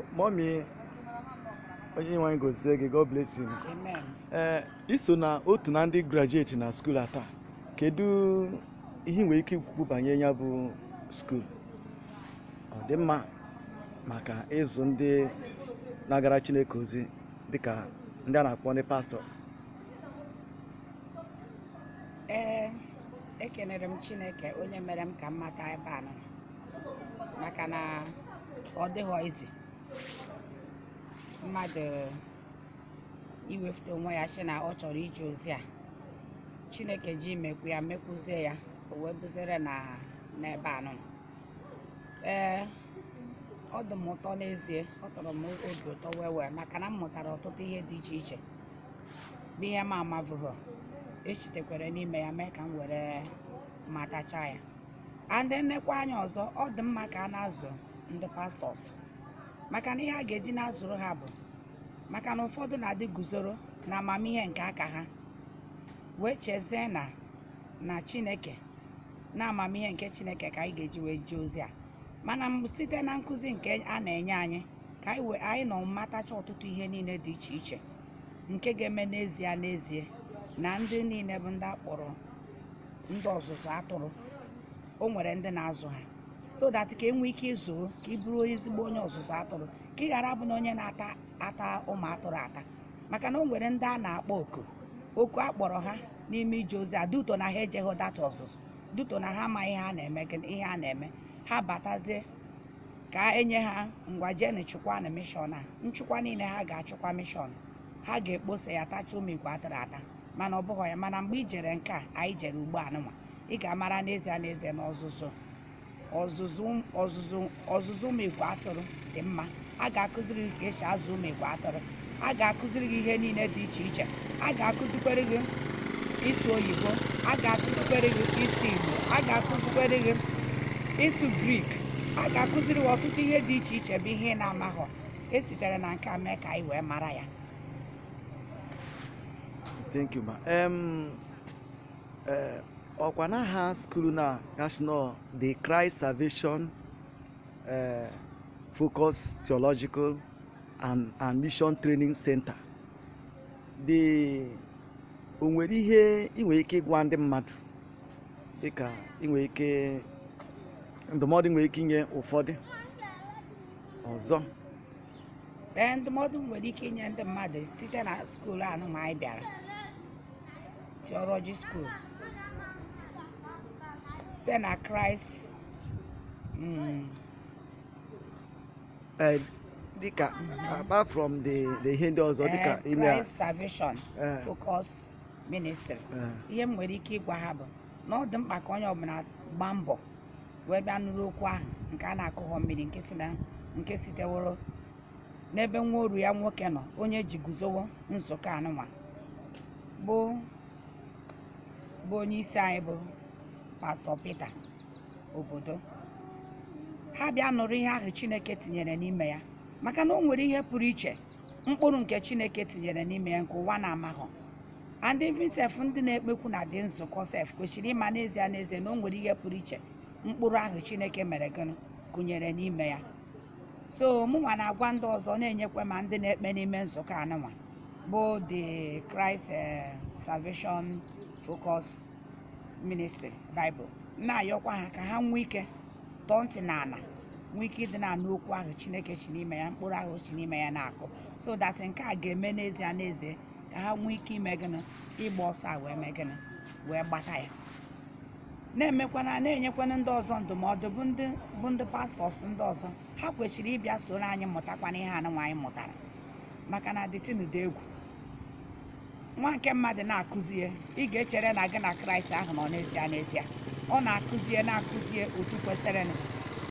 mọmi onye nwe anyị gozie gị god bless you amen ee iso na otu na ndị grajueti na skuul a taa kedu ihe ị nwere ike ikwu banyere ya bụ skuul ọ dị mma maka ịzụ ndị na-agara chineke ozi dịka ndị a na-akpọ ndị pastọs ee ekenere m chineke onye mere m ka m mata ebe a nọ maka na ọ dịghọ izi mmadụ iwefute onwe ya sị na ọ chọrọ ije ozi a chineke ji mekwu ya mekwuzie ya o wee buzere na n'ebe a nọ ee ọ dị m ụtọ n'ezie ọ tọrọ m obi ụtọ wee wee maka na m mụtara ọtụtụ ihe dị iche iche bụ ihe m amabụghị echitekwere n'ime ya mee ka m were matacha ya andị nnekwa anya ọzọ ọ dị mma ka a na-azụ ndị pastọs maka na ihe a ga-eji na-azụrụ ha bụ maka na ụfọdụ na-adị guzoro na amamihe nke aka ha wee chezie na na chineke na amamihe nke chineke ka anyị ga-eji wee jee ozi a mana m site na nkụzi nke a na-enye anyị ka anyị wee anyị nọ matacha ọtụtụ ihe niile dị iche iche nke ga-eme n'ezie n'ezie na ndị niile bụ ndị akpọrọ ndị ọzụzụ atụrụ o nwere ndị na-azụ ha so that ka e nwee ike ịzụ ka ị bụrụ ezigbo onye ọzụzụ atụrụ ka ị ghara bụ na onye na-ata ata ụmụ atụrụ ata maka na o nwere ndị a na-akpọ oku oku akpọrọ ha n'ime ije ozi a duto na ha ejeghị data ọzụzụ duto na ha amaghị ihe a na-eme gịnị- ihe a na-eme ha batazie ka enye ha ngwa jeni chụkwa na mishọn a nchụkwa niile ha ga-achụkwa mishọn ha ga-ekposa ya tacha ụmụ igwe atụrụ ata mana ọ bụghị ya mana mgbe i jere nke a anyị jere ugbo anụnwa ị ga-amara n'ezie n'ezie na ọzụzụ ọzụzụ ọzụzụ ọzụzụ ụmụ igwe atụrụ dị mma a ga-akụziri gị ka esi azụ ụmụ igwe atụrụ a ga-akụziri gị ihe niile dị iche iche a ga-akụzikwere gị ịsụ oyibo a ga-akụzikwere gị ịsụ igbo a ga-akụzikwere gị ịsụ grik a ga-akụziri gị ọtụtụ ihe dị iche iche bụ ihe ị na-amaghọ esitere na nke a mee ka anyị wee mara ya thank you ma em eh, ọkwa n'aha skuul na national the christ salvation eh, focus theological and, and mission training center the o nwere ihe ị nwere ike ịgwa ndị mmadụ dịka ị nwere ike ndụmọdụ ị nwere ike inye ụfọdụ ọzọ ee ndụmọdụ m nwere ike inye ndị mmadụ site na skuul anụ ma anyị bịara theology school site na Christ mm, eh, dịka apart from the the ihe ndị ọzọ dịka eh, ime a Christ Salvation eh, Focus Ministry eh, ihe m nwere ike ịgwa ha bụ na ọ dị mkpa ka onye ọbụla gbaa mbọ wee bịa nụrụ okwu ahụ nke a na-akụghọ mmiri nke si na nke siteworo n'ebe nwa oru ya nwoke nọ onye ji guzowo nzukọ anụnwa bụ bụ onye isi anyị bụ pastọ Pita obodo ha bịa nụrụ ihe ahụ Chineke tinyere n'ime ya maka na o nwere ihe pụrụ iche mkpụrụ nke Chineke tinyere n'ime ya nke ụwa na-amaghọ and even sef ndị na-ekpekwu na dị nzukọ sef kwesịrị ịma n'ezie n'ezie na o nwere ihe pụrụ iche mkpụrụ ahụ Chineke mere gịnị gụnyere n'ime ya so mụnwa na-agwa ndị ọzọ na-enyekwa ma ndị na-ekpe n'ime nzukọ anụnwa bụ the Christ eh, Salvation Focus Ministry Bible na-ayọkwa ha ka ha nwee ike tọọ ntị n'ala nwee ike ịdị na-anụ okwu ahụ Chineke si n'ime ya mkpụrụ ahụ si n'ime ya na-akụ so that nke a ga-eme n'ezie n'ezie ka ha nwee ike ime gịnị ịgba ọsọ a wee mee gịnị wee gbata ya na-emekwana na-enyekwana ndị ọzọ ndụmọdụ bụ ndị bụ ndị pastọs ndị ọzọ ha kwesịrị ịbịa soro anyị mụtakwana ihe anụnwa anyị mụtara maka na dịtịnụ dị egwu nwa nke mmadụ na-akụzie ị ga-echere na gị na kraịst ahụ nọ n'ezie n'ezie ọ na-akụzie na-akụzie otu kwesịrịnụ